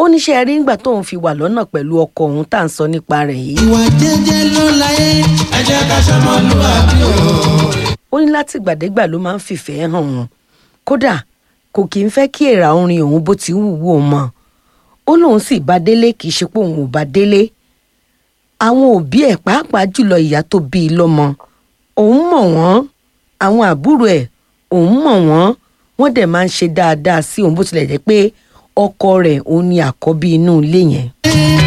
ó níṣẹ́ rí nígbà tóun fi wà lọ́nà pẹ̀lú ọkọ òun tá à ń sọ nípa rẹ̀ yìí. ìwà jẹ́jẹ́ ló láyé ẹ jẹ́ ká ṣọmọlúwàbí o. ó ní láti gbàdégbà ló máa ń fìfẹ́ hàn wọ́n kódà kò kì í fẹ́ kí èrà orin òun bó ti wúwo òun mọ́ ó lóun sì bá délé kì í ṣe pé òun ò bá délé àwọn òbí ẹ̀ pàápàá jùlọ ìyá tó bí i lọ́mọ òun mọ̀ wọ́n àwọn àbúrò ẹ̀ òun mọ̀ wọ́n wọ́n dẹ̀ máa ń ṣe dáadáa sí òun bó tilẹ̀ jẹ́ pé ọkọ rẹ̀ òun ni àkọ́bí inú ilé yẹn.